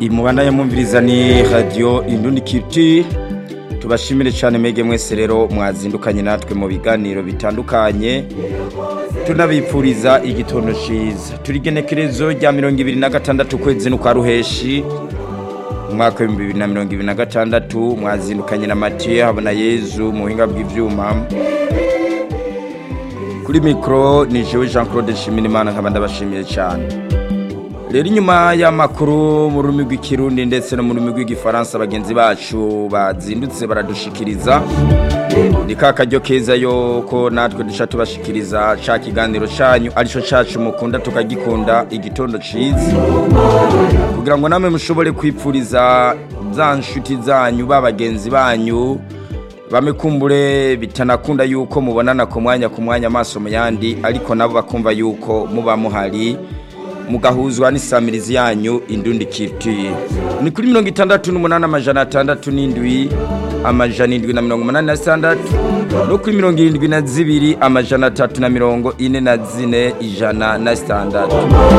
imubana yamwumviriza ni radiyo indundi kiti tubashimire cyane mwege mwese rero mwazindukanye natwe mu biganiro bitandukanye tunabipfuriza igitondo cyiza turi genekerezo rya mirongo ibiri na gatandatu ukwezi n'ukwa ruheshi umwaka w'ibihumbi bibiri na mirongo ibiri na gatandatu mwazindukanye na matiye habona yezu mu buhinga bw'ibyuma kuri mikoro ni jewe jean claude nshimirimana nkaba ndabashimiye cyane rero inyuma y'amakuru mu rurimi rw'ikirundi ndetse no mu rurimi rw'igifaransa bagenzi bacu bazindutse baradushikiriza ni ka karyo keza yuko natwe duca tubashikiriza ca kiganiro canyu arico cacu mukunda tukagikunda igitondo ciza kugira ngo namwe mushobore kwipfuriza za nshuti zanyu ba bagenzi banyu bamekumbure bitanakunda yuko mubonana ku mwanya ku mwanya amaso mu yandi ariko nabo bakumva yuko muba muhari mugahuzwa n'isamirizi yanyu indundi kituye ni kuri mirongo itandatu n'umunani amajana atandatu n'indwi amajana indwi na mirongo umunani na sitandatu no kuri mirongo irindwi na zibiri amajana atatu na mirongo ine na zine ijana na sitandatu